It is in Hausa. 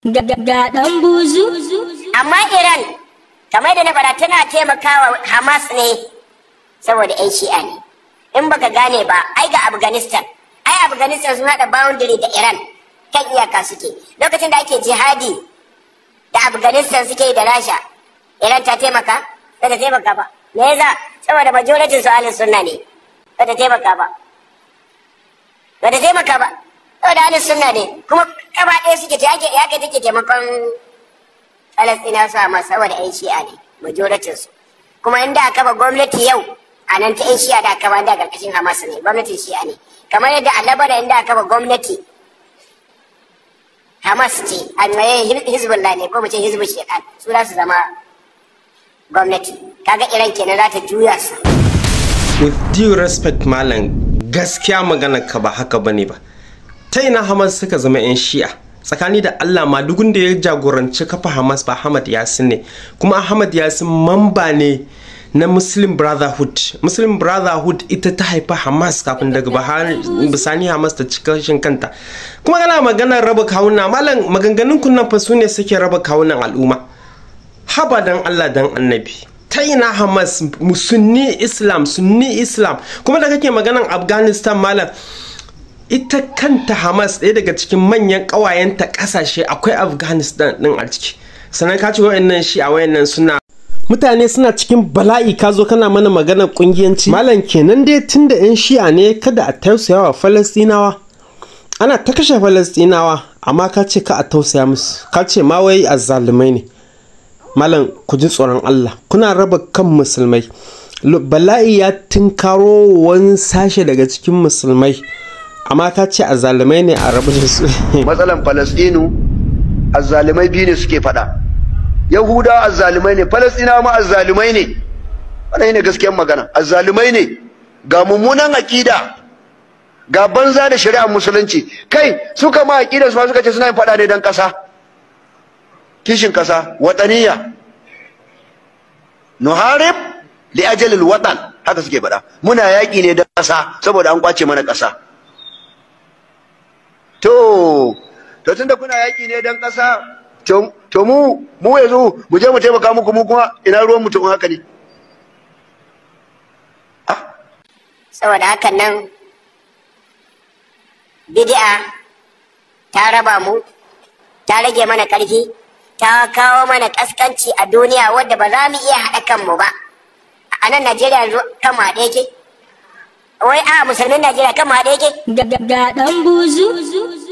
ga ɗan buzu amma iran kamar da na fara tana taimakawa hamas ne saboda 'yan shi'a ne in baka gane ba ai ga afghanistan ai afghanistan sun haɗa boundary da iran kan iyaka suke lokacin da ake jihadi da afghanistan suke da rasha iran ta taimaka ba ta taimaka ba me yasa saboda majoratin su ahlus sunna ne ba ta taimaka ba ba ta taimaka ba saboda ahlus sunna ne kuma gaba ɗaya suke ta yake yake take taimakon falastina su amma saboda yan shi'a ne majoratin su kuma inda aka ba gwamnati yau a nan ta yan shi'a da aka ba da karkashin hamas ne gwamnatin shi'a ne kamar yadda a labara inda aka ba gwamnati hamas ce a hizbullah ne ko mu ce hizbul shaitan su za su zama gwamnati kaga iran kenan za ta juya su with due respect malam gaskiya magana ka ba haka bane ba ta ina hamas suka zama 'yan shi'a tsakani da allah ma dugun da ya jagoranci kafa hamas ba ahmad yasin ne kuma ahmad yasin mamba ne na muslim brotherhood muslim brotherhood ita ta haifa hamas kafin daga bisani hamas ta ci kashin kanta kuma kana maganar raba kawuna malam maganganun kunnan fa su ne suke raba kawunan al'umma haba dan allah dan annabi ta ina hamas sunni islam sunni islam kuma da kake maganan afghanistan malam ita kanta hamas ɗaya daga cikin manyan ƙawayenta ƙasashe akwai afghanistan ɗin a ciki sannan ka ce wayannan shi a wayannan suna mutane suna cikin bala'i ka zo kana mana maganar ƙungiyanci malam kenan dai tun da 'yan shi'a ne kada a tausaya wa falastinawa ana ta kashe falastinawa amma ka ce ka a tausaya musu ka ce ma wai azzalumai ne malam ku ji tsoron Allah kuna raba kan musulmai bala'i ya tinkaro wani sashe daga cikin musulmai amma ka ce azzalumai ne a rabu da su matsalan falastinu azzalumai biyu ne suke faɗa yahuda azzalumai ne falastina ma azzalumai ne wannan ne gaskiyar magana azzalumai ne ga mummunan akida ga banza da shari'ar musulunci kai suka ma akida su ma suka ce suna yin faɗa ne don ƙasa kishin kasa wataniya nuharib li ajalil watan haka suke faɗa muna yaƙi ne da ƙasa saboda an kwace mana ƙasa to to tunda kuna yaƙi ne don ƙasa to mu mu yanzu mu je mu taimaka muku mu kuma ina ruwan mutum haka ne saboda hakan nan bid'a ta raba mu ta rage mana ƙarfi ta kawo mana kaskanci a duniya wadda ba za mu iya haɗa kanmu ba a nan najeriya yanzu kan mu haɗe yake wai a musulmin najeriya kan mu haɗe yake ga ɗan buzu